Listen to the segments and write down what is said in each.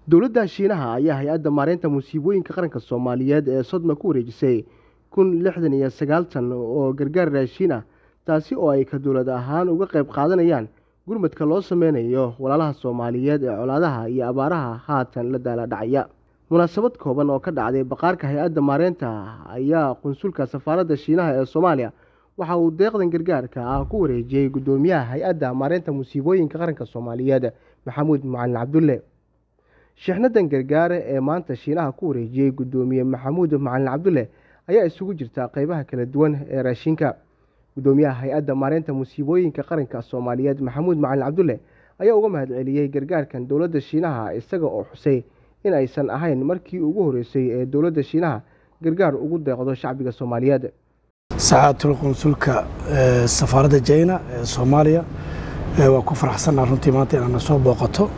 dowladda shiinaha ayaa hay-adda maareynta musiibooyinka qaranka soomaaliyeed ee sodma ku wareejisay kun lixdan iyo sagaal tan oo gargaar raashiin ah taasi oo ay ka dowlad ahaan uga qayb qaadanayaan gurmadka loo sameynayo walaalaha soomaaliyeed ee colaadaha iyo abaaraha haatan la daala dhacaya munaasabad kooban oo ka dhacday baqaarka hay-adda maareynta ayaa qunsulka safaaradda shiinaha ee soomaaliya waxa uu deeqdan gargaarka ah ku wareejiyey guddoomiyaha hay-adda maareynta musiibooyinka qaranka soomaaliyeed maxamuud macalin cabdulle shixnadan gargaare ee maanta shiinaha ku wareejiyey guddoomiye maxamuud macalin cabdulle ayaa isugu jirta qeybaha kala duwan ee raashinka guddoomiyaha hay-adda maareynta musiibooyinka qaranka soomaaliyeed maxamuud macalin cabdulle ayaa uga mahad celiyey gargaarkan dowladda shiinaha isaga oo xusay in aysan ahayn markii ugu horeysay ee dowladda shiinaha gargaar ugu deeqdo shacbiga soomaaliyeed saxaatul qunsulka safaaradda jayna ee soomaaliya waa ku faraxsannaha runtii maanta inaadna soo booqato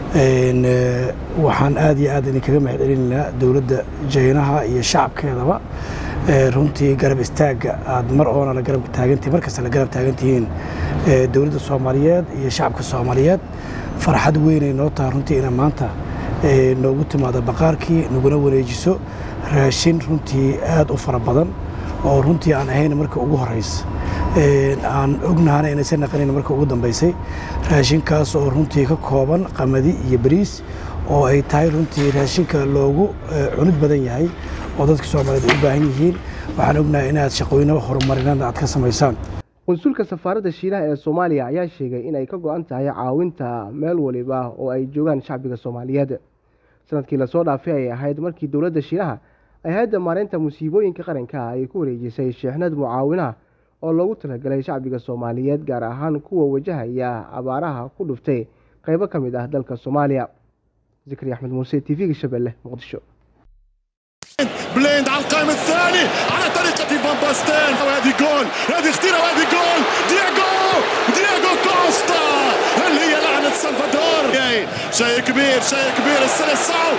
waxaan aad iyo aad idinkaga mahad celinaynaa dowladda jaynaha iyo shacabkeedaba runtii garab istaagga aad mar oona la garab taagantihin markasta la garab taagantihiin dowladda soomaaliyeed iyo shacabka soomaaliyeed farxad weynay noo taha runtii ina maanta noogu timaado baqaarkii naguna wareejiso raashin runtii aad u fara badan oo runtii aan ahayn marka ugu horeysa aan ognahana inaysan naqanayn marka ugu dambaysay raashinkaas oo runtii ka kooban qamadi iyo bariis oo ay tahay runtii raashinka loogu cunid badan yahay oo dadka soomaaliyeed ay u baahan yihiin waxaan ognahay inaad shaqooyinaba horumarinada aad ka samaysaan qunsulka safaaradda shiinaha ee soomaaliya ayaa sheegay in ay ka go-an tahay caawinta meel waliba oo ay joogaan shacbiga soomaaliyeed sanadkii lasoo dhaafay ay ahayd markii dowladda shiinaha ay hay-adda maareynta musiibooyinka qaranka ay ku wareejisay sheexnad mucaawinaha oo loogu talagalay shacbiga soomaaliyeed gaar ahaan kuwa wajahaya abaaraha ku dhuftay qeybo ka mid ah dalka soomaaliya zikri axmed muuse t v-ga shabeelle muqdisho بليند على القائم الثاني على طريقة فان باستين وهذه جول هذه خطيرة وهذه جول دياغو دياغو كوستا هل هي لعنة سلفادور شيء كبير شيء كبير السلسعو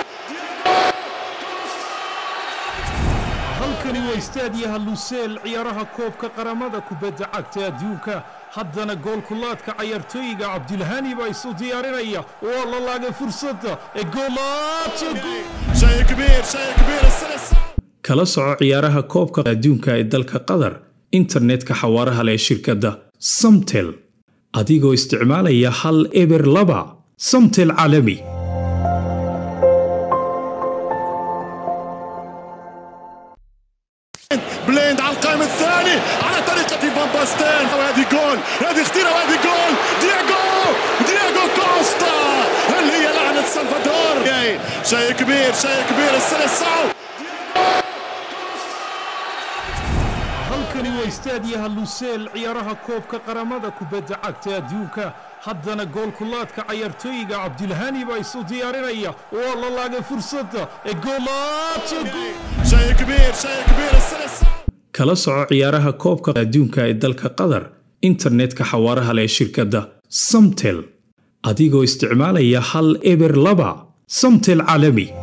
halkani waa istaadiyaha luseel ciyaaraha koobka qaramada kubadda cagta adduunka haddana goolkulaadka cayaartooyiga cabdilhani baa isu diyaarinaya waa la laagay fursadda ee شيء كبير شيء كبير السلسعو kala soco ciyaaraha koobka adduunka ee dalka qatar internetka xawaaraha leh shirkadda samtel adigoo isticmaalaya hal eber laba samtel caalami بليند على القائم الثاني على طريقة فان باستين وهذه جول هذه خطيرة وهذه جول دياغو دياغو كوستا هل هي لعنة سلفادور شيء كبير شيء كبير السلسعو halkani waa istaadiyaha luseel ciyaaraha koobka qaramada kubadda cagta adduunka haddana goolkulaadka cayaartooyiga cabdilhani baa isu diyaarinaya waa la laagay fursadda ee شيء كبير شيء كبير السلسعو kala soco ciyaaraha koobka adduunka ee dalka qatar internetka xawaaraha leh shirkadda samtel adigoo isticmaalaya hal eber laba samtel caalami